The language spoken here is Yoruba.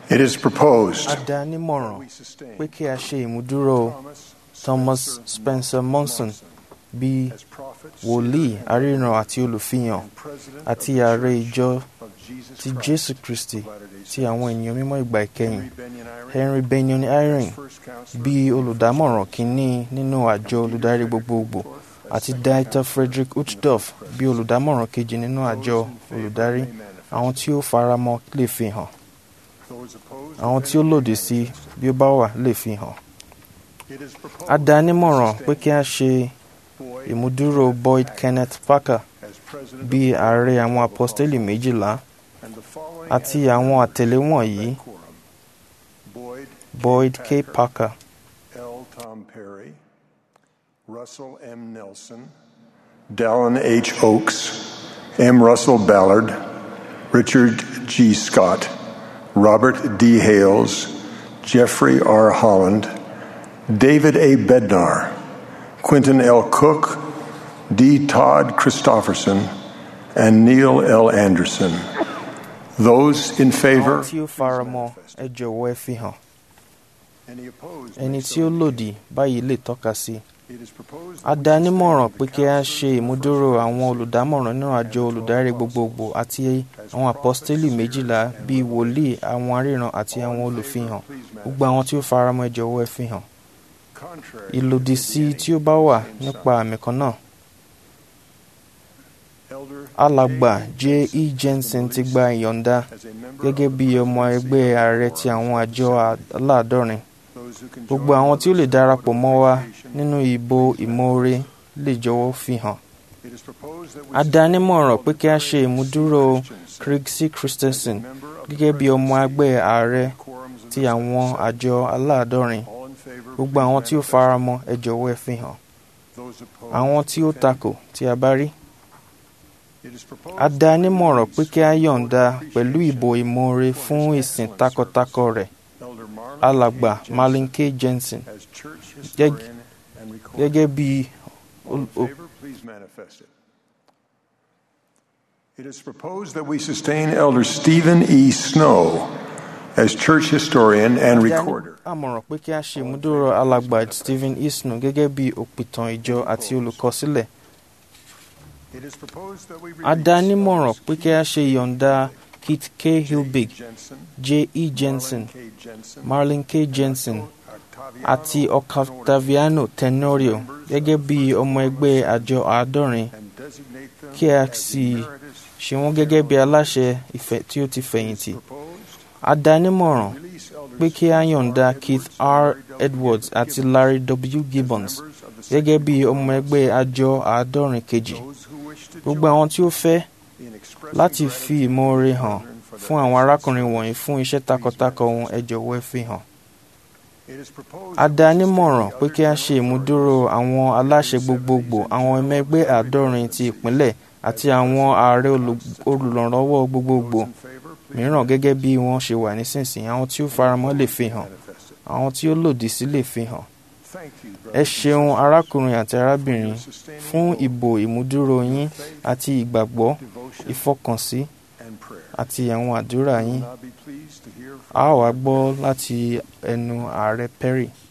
It is proposed a dá nímọ̀ràn we sustain pé kí a ṣe ìmúdúró Thomas Spencer Monson bíi as prophet wòlíì aríran àti olùfihàn and president àti of the ààrẹ Church ìjọ of Jesus ti Christ Jésù Kristi of Latter-day ti àwọn ènìyàn mímọ́ ìgbà ìkẹyìn Henry Benyon Eyring, Henry Benyon Eyring first counselor bíi olùdámọ̀ràn kínní nínú àjọ olùdarí gbogbogbò àti Dieter Frederick Uchtdorf bíi olùdámọ̀ràn kejì nínú àjọ olùdarí àwọn tí ó faramọ́ lè fi hàn Those opposed, àwọn tí ó lòdì sí bí ó bá wà lè fi hàn it is proposed a dá nímọ̀ràn pé kí a ṣe Boyd ìmúdúró Boyd Kenneth Parker as president bíi of ààrẹ the àwọn apọ́stélì méjìlá and the following àti as àwọn àtẹ̀lé wọ̀nyí quorum. Boyd Boyd K. Parker L. Tom Perry, Russell M. Nelson, Dallin H. Oakes, M. Russell Ballard, Richard G. Scott, Robert D. Hales, Jeffrey R. Holland, David A. Bednar, Quentin L. Cook, D. Todd Christofferson, and Neil L. Anderson. Those in favor, àwọn tí ó faramọ́ ẹ jọ̀wọ́ ẹ fi hàn any opposed, ẹni may tí so ó lòdì báyìí lè tọ́ka sí It is proposed a that dá we nímọ̀ràn sustain pé the kí a counsel ṣe of ìmúdúró first àwọn olùdámọ̀ràn nínú àjọ olùdarí gbogbogbò àti àwọn àpọ́stélì méjìlá bíi wòlíì àwọn aríran àti àwọn olùfihàn gbogbo àwọn tí ó faramọ́ ẹ jọ̀wọ́ ẹ fi hàn contrary ìlòdì sí tí ó bá wà nípa àmì kan náà Elder alàgbà j e jensen ti gba ìyọ̀ǹda as a member gẹ́gẹ́ bí ọmọ ẹgbẹ́ ààrẹ ti àwọn àjọ aláàdọ́rin those who can gbogbo join àwọn us tí ó lè in darapọ̀ mọ́ wa votation. nínú ìbò ìmoore lè jọ̀wọ́ fi hàn It is proposed that we a dá nímọ̀ràn pé kí a ṣe sustain ìmúdúró Christiansen Craig C. Christensen as a member of the gẹ́gẹ́ bí ọmọ ẹgbẹ́ ààrẹ quorums of ti the àwọn Senate. àjọ aláàdọ́rin All in favor, gbogbo please àwọn tí ó manifest. faramọ́ ẹ jọ̀wọ́ ẹ fi hàn Those opposed, àwọn tí ó if any. takò tí a bá rí It is proposed a dá that we nímọ̀ràn pé kí a release yọ̀ǹda support pẹ̀lú ìbò appreciation ìmoore for fún his ìsìn excellent takọtako service. rẹ̀ Elder Marlon alàgbà K. Jensen Marlin K. Jensen as church Gẹ́g- historian and recorder. gẹ́gẹ́ bí All in ol- o- favor, please manifest it. It is proposed that we sustain Elder Stephen E. Snow as church historian and a dá ní recorder. àmọ̀ràn pé kí a ṣe ìmúdúró alàgbà Stephen Isnu gẹ́gẹ́ bí òpìtàn ìjọ àti olùkọsílẹ̀ It is proposed that we a dá release nímọ̀ràn Elders pé kí a ṣe ìyọ̀ǹda Kit K. Hilbig Jensen, J. E. Jensen Marlon K. Jensen, Marlin K. Jensen Octaviano àti Octaviano Tenorio gẹ́gẹ́ bí ọmọ ẹgbẹ́ àjọ àádọ́rin and designate them kí a as sì emeritus ṣe wọ́n gẹ́gẹ́ bí aláṣẹ ìfẹ́ tí ó ti fẹ̀yìntì proposed. a dá nímọ̀ràn Release Elders pé kí a yọ̀ǹda R. Keith Edwards and R. Larry W. Edwards àti Gibbons Larry W. Gibbons as members of the gẹ́gẹ́ bí Second ọmọ ẹgbẹ́ àjọ àádọ́rin kejì Those who wish to gbogbo join àwọn tí ó fẹ́ in expressing láti fi gratitude ìmoore to hàn brethren for fún their àwọn efforts. arákùnrin wọ̀nyí fún iṣẹ́ takuntakun wọn ẹ jọ̀wọ́ ẹ fi hàn. It is proposed a that dá we sustain nímọ̀ràn the pé kí a other ṣe general ìmúdúró àwọn aláṣẹ gbogbogbò àwọn ọmọ ẹgbẹ́ àádọ́rin ti ìpínlẹ̀ àti àwọn ààrẹ olù- olùrànlọ́wọ́ gbogbogbò Those in favor, please mìíràn gẹ́gẹ́ bí wọ́n ṣe wà nísinsìnyí àwọn tí ó faramọ́ lè fi hàn manifest it. àwọn tí ó lòdì sí lè fi hàn. Thank you, ẹ brothers and ṣeun sisters, arákùnrin àti for arábìnrin your sustaining fún hope, ìbò ìmúdúró yín faith, àti ìgbàgbọ́ devotion, ìfọkànsí and prayer. àti àwọn àdúrà We will yín now be pleased to hear a ó from wá gbọ́ láti ẹnu ààrẹ Perry.